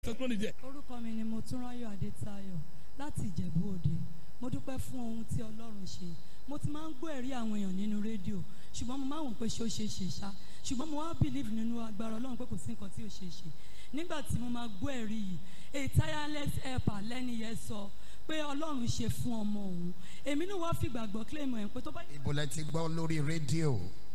testimony there. orúkọ mi ni motúnráyọ̀ adétayọ̀ láti ìjẹ̀bú òde mo dúpẹ́ fún ohun tí ọlọ́run ṣe mo ti máa ń gbọ́ ẹ̀rí àwọn èèyàn nínú rédíò ṣùgbọ́n mo máa ń wò pé ṣé ó ṣe é ṣe ṣá ṣùgbọ́n mo wá believe nínú agbára ọlọ́run pé kò sí nǹkan tí ò ṣe é ṣe nígbà tí mo máa gbọ́ ẹ̀rí yìí a tireless helper lẹ́ni yẹn sọ pé ọlọ́run ṣe fún ọmọ òun èmi náà wá fìgbàgbọ́ claim ẹ̀ pé tó bá ibo lẹ ti gbọ́ lórí rédíò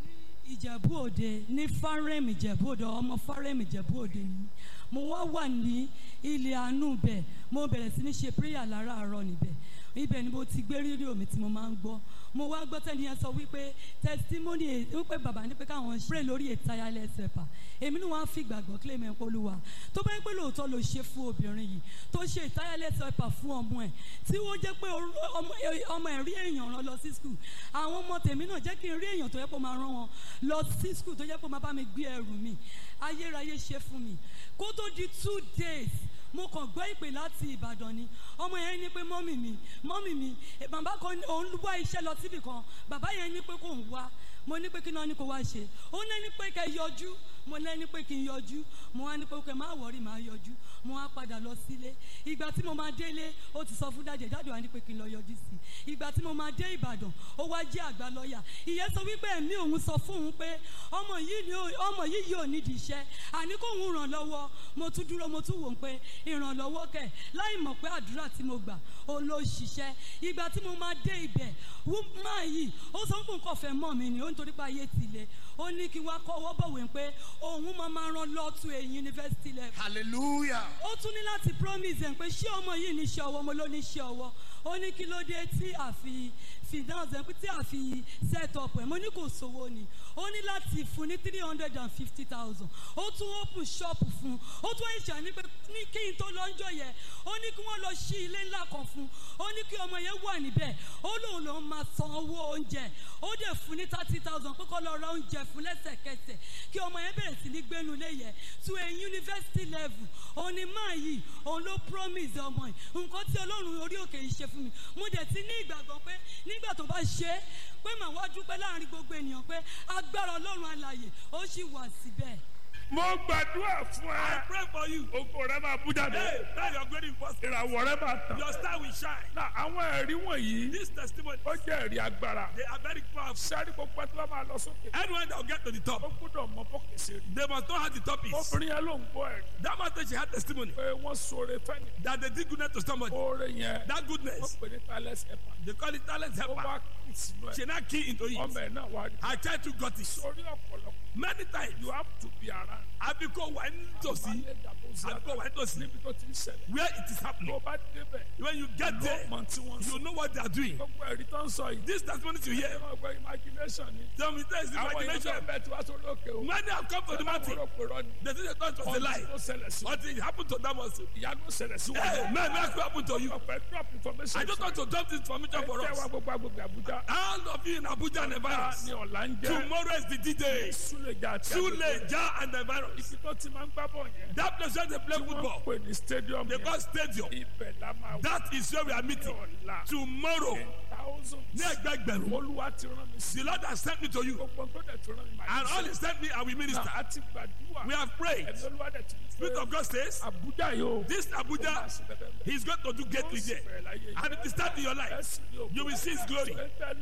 ìjẹ̀bú òde ní fárẹ́mì ìjẹ̀bú òde ọmọ fárẹ́mì ìjẹ̀bú òde ni mo wá wà ní ilé àánú bẹ̀ mo bẹ̀rẹ̀ sí ní ṣe prayer láràárọ̀ níbẹ̀ ibẹ̀ ni mo ti gbé rédíò mi tí mo máa ń gbọ́ mo wá gbọ́ tẹ́ni yẹn sọ wípé testimony ẹ̀- wípé bàbá ní pé káwọn pray lórí a tireless helper èmi ni wọ́n á fi gbàgbọ́ claim ẹ̀ polúwa tó bá yẹ pé lóòótọ́ ló ṣe fún obìnrin yìí tó ṣe a tireless helper fún ọmọ ẹ̀ tí ó jẹ́ pé orú- ọmọ ọmọ ẹ̀ rí èèyàn rán lọ sí school àwọn ọmọ tèmi náà jẹ́ kí n rí èèyàn tó yẹ kó máa rán wọn lọ sí school tó yẹ kó máa bá mi gbé ẹrù mi ayérayé ṣe fún mi kó tó di two days mo kàn gbọ́ ìpè láti ìbàdàn ni ọmọ yẹn ní pé mọ́mì mi mọ́mì mi eh, bàbá kan ní- òun wá iṣẹ́ lọ síbì kan bàbá yẹn ní pé kò ń wá mo ní pé kí náà ní kó wá ṣe ó ní ní pé kẹ́ yọjú mo ní ní pé kí n yọjú mo wá ní pé kẹ́ má wọrí má yọjú mo wá padà lọ sílé ìgbà tí mo máa délé ó ti sọ fún dájẹ dájọ wá ní pé kí n lọ yọjú sí i ìgbà tí mo máa dé ìbàdàn ó wá jẹ́ àgbà lọ́ọ̀yà ìyẹn sọ wípé ẹ̀mí òun sọ fún òun pé ọmọ yìí ni ó- ọmọ yìí yóò nídìí iṣẹ́ àní kó òun ràn lọ́wọ́ mo tún dúró mo tún wò ó pé ìrànlọ́wọ́ kẹ̀ láì mọ̀ pé àdúrà tí mo gbà ó ló ṣiṣẹ́ ìgbà tí mo máa dé ibẹ̀ máa yìí ó sọ fún nǹkan fẹ́ mọ̀ mi ni ó nítorí pé ayé ti le ó ní kí wá kọ́wọ́ bọ̀wé pé òun máa máa rán lọ́ọ̀tún èyí yunifásitì level hallelujah ó tún ní láti promise ẹ̀ pé ṣé ọmọ yìí ní iṣẹ́ ọwọ́ mo ló ní iṣẹ́ ọwọ́ ó ní kí ló dé tí a fi finance ẹ̀ pé tí a fi set up ẹ̀ mo ní kò sówó ni ó ní láti fún ní three hundred and fifty thousand ó tún open shop fún ó tún ẹ̀ṣẹ̀ ní pé ní kí n tó lọ́njọ́ yẹn ó ní kí wọ́n lọ ṣí ilé ńlá kan fún ó ní kí ọmọ yẹn wà níbẹ̀ ó lóun lòun máa san owó oúnjẹ ó dẹ̀ fún ní thirty thousand pé kó lọ ra oúnjẹ fún lẹ́sẹ̀kẹsẹ̀ kí ọmọ yẹn bẹ̀rẹ̀ sí ní gbénu ilé yẹn to a university level òun ni máa yìí òun ló promise ọmọ yìí nǹkan tí ọlọ́run orí òkè yìí ṣe fún mi mo dẹ̀ ti ní ìgbàgbọ́ pé nígbà tó bá ṣe é pé màá wá dúpẹ́ láàrin gbogbo ènìyàn pé agbára ọlọ́run alàyè ó sì wà síbẹ̀. mo gbàdúrà fún ẹ. I pray for you. ogo rẹ máa bú jáde. Hey, now you're going to first. ìràwọ̀ rẹ máa tàn. Your star will shine. na àwọn ẹ̀rí wọ̀nyí This testimony, ó jẹ́ ẹ̀rí agbára. they are very powerful. sáré gbogbo ẹ tí wọ́n máa lọ sókè. Anyone that will get to the ó top, gbọ́dọ̀ mọ bókè sí rí. they must know how the top is. obìnrin yẹn ló ń gbọ́ ẹ̀rí. That man said she had testimony pé wọ́n sọ̀rọ̀ fẹ́ni. that they did goodness to somebody. oore yẹn That wọ́n goodness, pè ní talent helper. they call it talent ó wá helper. kí sínú ẹ̀. She now key into ọmọ it. ẹ̀ náà wá rí. Her child too got it. sórí ọ̀pọ̀lọpọ̀ Many times, you have to be around. Abiko went to see, Balẹ̀ dàbò sí Abiko went to see níbi tó ti ń ṣẹlẹ̀. where it is tó happening. bá débẹ̀ When you get ló there, mọ tí wọ́n sọ. you know what they are doing. gbogbo ẹ̀rí tó ń sọ yìí. This testimony you hear, ẹ̀rọ ọgbẹ́ imagination ni. tell me there is àwọn èèyàn imagination. bẹ́ẹ̀ tí wàá sórí òkè o. Many have come to the mountain. Àwọn òrò ni. They think they thought it was a lie. Ọtí tó ṣẹlẹ̀ sí wọn. Until it happened to them also. Ìyanu ṣẹlẹ̀ sí wọn. Hey, man, what happened to you? ọ̀pẹ drop information. I just want to drop this information for Ẹ tẹ́ wa us. gbogbo agbègbè Àbújá. All of you in Abuja and the virus. Ní ọ̀la ń jẹ́. Tomorrow is the D-Day. Súlẹ̀jà àti Sule, Ja, and the virus. Ibi tó ti máa ń gbá bọ̀ yẹn. That place where they play Wọ́n football. pè ní stadium They yẹn. call stadium. Ibẹ̀ la máa wà. That is where we are meeting. Ọ̀la. Tomorrow. Thousands. Ní ẹgbẹgbẹ̀rún. Olúwa ti rán mi sí. The Lord has sent me to you. Gbogbo tó dẹ̀ tó rán mi. màá And all ṣe. he sent me, I will minister. A ti gbàdúrà. We have prayed. Ẹ̀mí Olúwa dẹ̀ ti ní Spirit pé of God says, Àbújá yìí o. this Abuja, he's going to do greatly there. And it is start in your life. You will see his glory.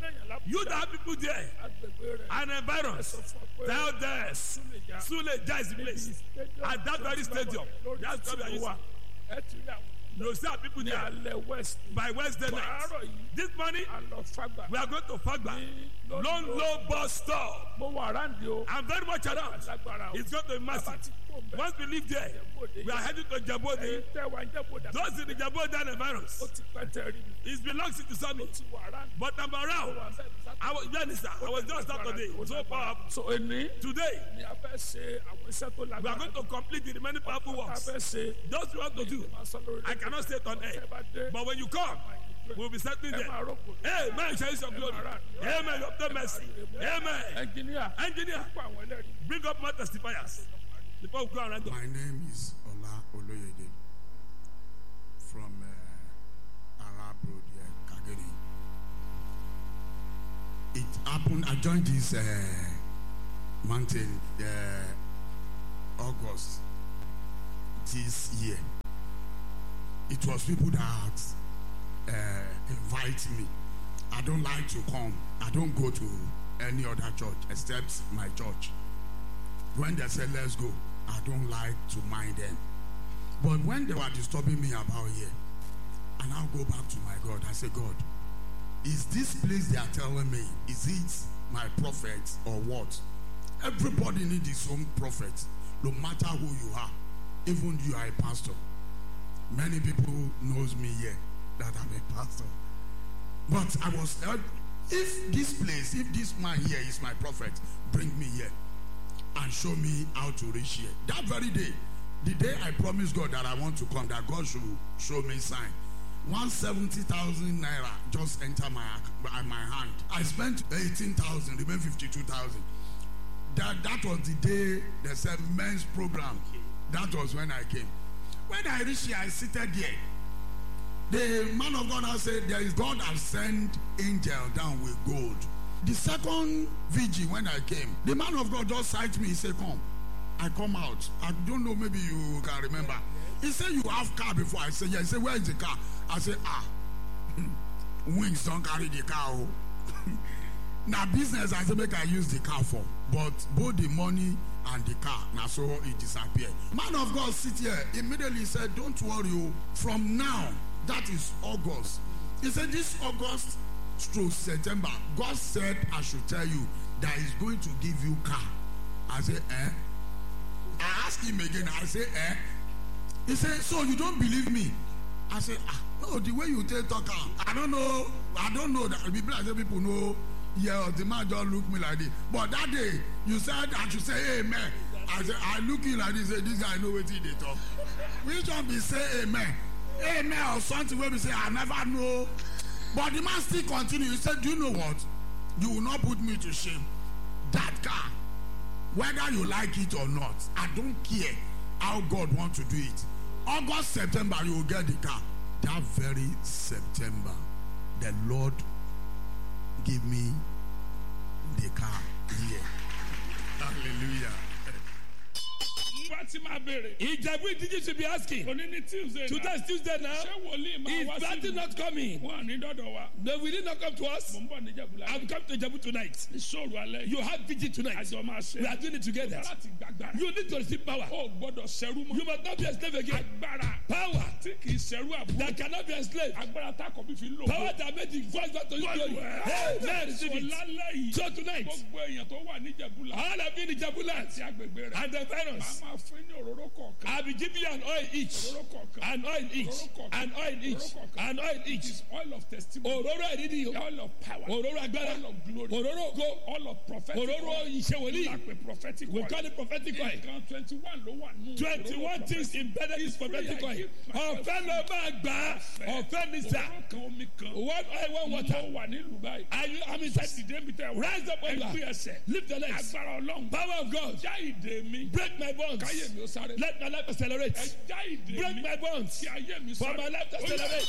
You that have people there and environs, tell them, Sule Ja is the place. At that very stadium. That's where we are using. You see our people ní there alẹ́ west by Wednesday night. àárọ̀ yìí This morning, a lọ fagbà we are going to Fagba. Lone Low Bus Stop. mo wà ráǹdì o I'm very much around. lágbára o It's going to be massive. Once we leave there, we are heading to Jabode. èyí tẹ́ wa ń jẹ́ kó dà Those in the Jabode and ó environs, ti pẹ́ tẹ́ rí mi it belongs to ó Summit. ti wà ráǹdì But I'm around. wà bẹ́ẹ̀ ní I was, minister, I was just Saturday. So powerful. so èní Today, ni a fẹ́ ṣe àwọn iṣẹ́ tó we are lágbára going to complete the remaining powerful a works. fẹ́ ṣe Those we want to do, máa sọ lórí I cannot say it on air. ẹ bá dé But when you come, we'll be settling ẹ máa there. rọ́pò Amen. Shall your glory. Amen. You obtain mercy. Amen. ẹnjìníà Engineer, fún àwọn ẹlẹ́rìí bring up more testifiers. Before we go around. My name is Ola Oloyede from uh, Arab Road here, Kageri. It happened, I joined this uh, mountain uh, August this year. It was people that uh, invite me. I don't like to come. I don't go to any other church except my church. When they say let's go, I don't like to mind them. But when they were disturbing me about here, and I'll go back to my God, I say, God, is this place they are telling me, is it my prophet or what? Everybody needs his own prophet, no matter who you are. Even you are a pastor. Many people knows me here that I'm a pastor. But I was uh, if this place, if this man here is my prophet, bring me here and show me how to reach here. That very day, the day I promised God that I want to come, that God should show me sign. 170,000 naira just enter my ac- my hand. I spent 18,000, remain 52,000. That that was the day they said men's program. That was when I came. When I reached here, I seated there. The man of God has said, There is God has sent angel down with gold. The second vigil when I came, the man of God just sight me. He said, Come. I come out. I don't know, maybe you can remember. He said, You have car before. I said, Yeah. He said, Where is the car? I said, Ah, wings don't carry the car. oh." now business I say make I use the car for, but both the money and the car now so it disappeared. Man of God sit here immediately said, "Don't worry, oh, from now that is August." He said, "This August through September, God said I should tell you that He's going to give you car." I said, "Eh?" I asked him again. I said, "Eh?" He said, "So you don't believe me?" I said, ah, no, the way you take talk, am, I don't know, I don't know that people like say people know, yeah, the man just look me like this. But that day, you said I should say amen. I said, I look you like this, say, this guy know what he they talk. Which one be say amen? Amen or something where we say, I never know. But the man still continue. He said, do you know what? You will not put me to shame. That car, whether you like it or not, I don't care how God wants to do it. August, September, you will get the car. That very September, the Lord gave me the car here. Hallelujah. Fatima béèrè. Ìjẹ̀bú ìdíje should be asking. Òní ní Tuesday Today náà. is Tuesday now. Ṣé wòlíì máa Is wá Platty sí not coming? Wọ́n ní dọ́dọ̀ wa. No, will he not come to us? Mò ń bọ̀ níjẹ̀bú la. I've come to Ìjẹ̀bú tonight. Ìṣòro alẹ́. You have vigil tonight. Àjọ máa ṣe. We are doing it together. Láti gbàgbára. You need to receive power. O gbọ́dọ̀ ṣẹrú mọ́. You must not be a slave again. Agbára Power tí kì í ṣẹrú àbúrò. that cannot be a slave. Agbára tákọ̀ bí fi lò. Power that made the voice back to you glory. Hey, man, receive So it. lálẹ́ yìí. So tonight, Gbogbo èèyàn tó wà níjẹ̀bú la. all of you in Ìjẹ̀bú land Àti agbègbè rẹ̀. and the Màá virus, máa fún ní òróró kọ̀ọ̀kan. I'll be giving you an oil each. Òróró kọ̀ọ̀kan. An oil each. An oil each. An oil It each. is oil of testimony. Òróró ìdídì yìí. Oil of power. Òróró agbára. Oil of glory. Òróró ògo. Oil of prophetic Òróró oil. ìṣèwòlí. Lápè prophetic We oil. call it prophetic oil. Nǹkan twenty one ló wà nù. Twenty-one things embedded in prophetic oil. Ọ̀fẹ́ ló máa gbà á. Ọ̀fẹ́ ní sà. Òróró kan omi kan. One oil, one water. Mo wà nílùú báyìí. Are you, I'm inside. Dìde mi tẹ̀ wá. Rise up on Ẹgbẹ́ your ẹsẹ̀. Lift your legs. Agbára Ọlọ́run. Power of God. Já ìdè mi. Break my bonds. Káyé mi ó sáré. Let my life accelerate. Ẹ já ìdè Break mi. my bonds. Kí ayé mi For sáré. my life to Ó yá, accelerate.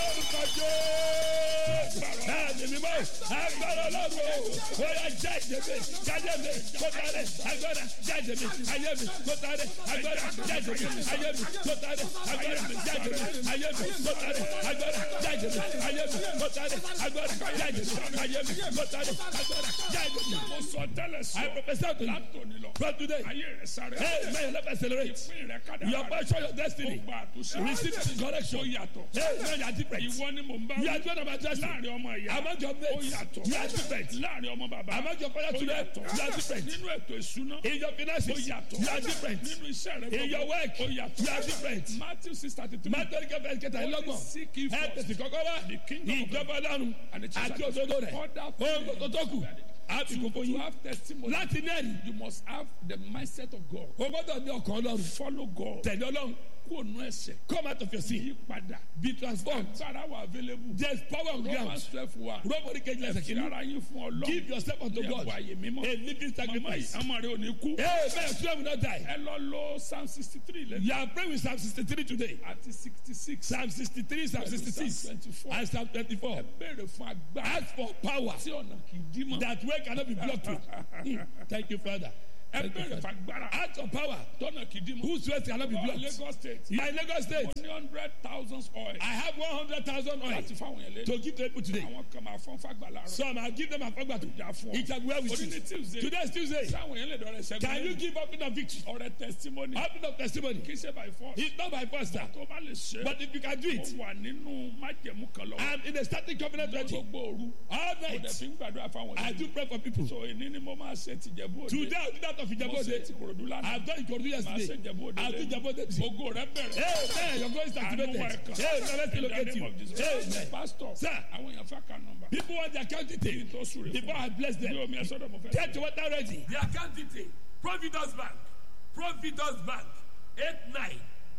Lórúkọ Jésù. Bẹ́ẹ̀ni mi mọ́. Agbára ọlọ́run. Ó yá jáde mi. Jáde mi. Kó tàrẹ. Agbára jáde mi. Ayé mi. Kó tàrẹ. Agbára jáde mi. Ayé mi. Kó tàrẹ. Agbára jáde mi. Ayé mi. Kó tàrẹ. Agbára jáde mi. Ayé mi. Kó tàrẹ. Agbára jáde mi. Ayé mi. Kó tàrẹ. Agbára jáde mi. Mo sọ tẹ́lẹ̀ sọ. I prophesy to you. Látòní lọ. From today. Ayé rẹ̀ sáré. Hey, may your life accelerate. Ìpín rẹ̀ kádàrá. Your portion, your destiny. Ó gba àtúnṣe. Receive correction. Ó yàtọ̀. Hey, now you are different. Ìwọ ni mò ń bá You are doing about destiny. láàrin ọmọ ìyá. Among your Ó mates, yàtọ̀. you are different. Láàrin ọmọ bàbá. Among your father Ó children, yàtọ̀. you are different. Nínú ètò ìṣúná. In your Ó finances, yàtọ̀. you are different. Nínú iṣẹ́ rẹ̀ In your work, Ó yàtọ̀. you are different. Matthew six thirty three. Mátọ́rí kẹfẹ́ kẹta ìlọ́gbọ̀n. Seek ye Ẹ first tẹ̀sí kọ́kọ́ wá. the kingdom of Ìjọba ọlọ́run and its àti òdodo rẹ̀. Other Ohun things. tó tó kù. Àbíkú fún To yín. have testimony. Láti ní ẹ̀rí, You must have the mindset of God. o gbọ́dọ̀ ní ọkàn ọlọ́run. Follow God. Tẹ̀lé ọlọ́run. Kúrò nú ẹ̀ṣẹ̀. Come out of your sin. Yí padà. Be transformed. Agbára wà available. There is power on ground. Romans twelve one. Nobody can let Fi ara yín fún Ọlọ́run. Give yourself unto Ní God. ẹ̀bùn àyè mímọ́. A living Mama sacrifice. yìí, ọmọ rẹ ò ní kú. Hey, man, children will not die. Ẹ lọ lo Psalm sixty three lẹ́nu. You are praying with Psalm 63 today. Àti sixty six. Psalm 63, Psalm 66, Psalm 24. and Psalm 24. Béèrè fún agbára. Ask for power Tí ọ̀nà kì í dí mọ́. that way cannot be blocked through. Mm. Thank you, Father. ẹ bẹ̀rẹ̀ fagbára Act of power. tọ́nà kìdí mu. Whose ways cannot be Wọ́n blocked? Lagos state. You are in Lagos State. mo ní hundred thousand oil. I have 100,000 oil láti fáwọn yẹn lé. to give to people today. àwọn kan máa fọ́n fagbà láàárọ̀. Some I'll give them a fagba to. ìjà fún ọ. It shall be well with Oní ní you. Tuesday. Today is Tuesday. sáwọn yẹn lè dọ̀rẹ́ sẹ́gun. Can you give up in the victory? ọrẹ testimony. Open up testimony. kì í ṣe by force. It's not by force, sir. tó bá lè ṣe. But if you can do mo it, wà nínú májẹ̀mú kan lọ́wọ́. I'm in a starting covenant ready. gbogbo òru. All mo dẹ̀ night, fi ń gbàdúrà fáwọn I yẹn. do pray for people. so èní ni mo máa ṣe tìjẹ̀bú òde. Today, I'll do that of mo ṣe Ijabode. ti korodu lánàá. I've done Ikorodu máa ṣe yesterday. jẹ̀bú òde. I'll do Ijabode today. ogo rẹ bẹ̀rẹ̀. Amen. Your voice is activated. Àánú wa ẹ̀kan. Hey, now let's In the locate name you. of Jesus. Amen. pastor. Sir. àwọn èèyàn fẹ́ ka nọmba. People want their account detail. tó súre fún Before I bless mi. them. ní omi ẹ̀ sọ́dọ̀ mo fẹ́. Get your water ready. The account detail Providence Bank Providence Bank eight nine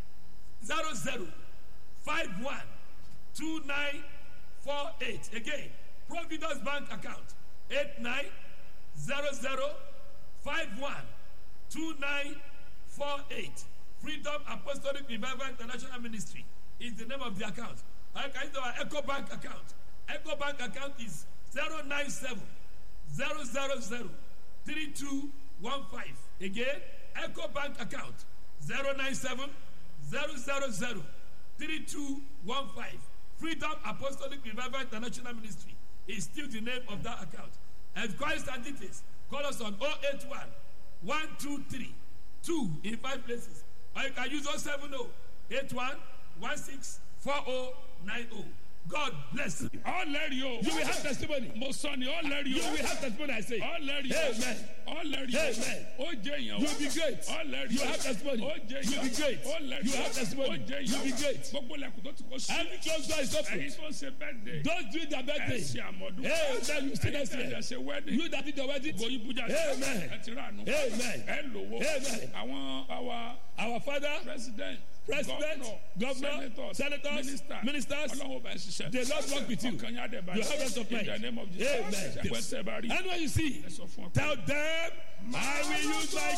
zero zero five one two nine four eight again Providence Bank account eight nine zero zero five one two nine four eight Freedom Apostolic Revival International Ministry is the name of the account. I can use our Echo Bank account. Echo Bank account is zero nine seven zero zero zero three two one five again eco bank account zero nine seven zero zero zero three two one five freedom apostolic revival international ministry is still the name of that account enquiries and details call us on oh eight one one two three two in five places or you can use oh seven oh eight one one six four oh nine oh god bless you. ọlẹ́rìí o. You will have testimony. mo sọ ni ọlẹ́rìí You o. will have testimony, I say. ọlẹ́rìí o. Amen. ọlẹ́rìí o. Amen. ó jẹ́ èèyàn o. You will be great. ọlẹ́rìí You o. have testimony. ó jẹ́ You èèyàn will be great. ọlẹ́rìí You o. have testimony. ó jẹ́ You will be èèyàn great. gbogbo lẹ́kùn tó ti kó sí. Every closed door is ẹ̀yin open. tó ń ṣe birthday. Don't do their ẹ birthday. ṣe àmọ̀dún. Amen. You still ẹ̀yin next tẹ̀ year. ẹ̀ ṣe wedding. You that did the wedding. goyin buja Amen. ẹ ti rà nù. Amen. ẹ lówó. Amen. àwọn àwa Our Father, president. President, Governor, senators, Senators, minister, Ministers, ọlọ́wọ́ bá ń ṣiṣẹ́. the Lord walk with you. ọkàn yà dẹ̀ bá You have rest of mind. in the name of Jesus. Amen. ẹgbẹ́ tẹ́ bá rí. And when you see, ẹ sọ fún ọ pé. tell them, I will use my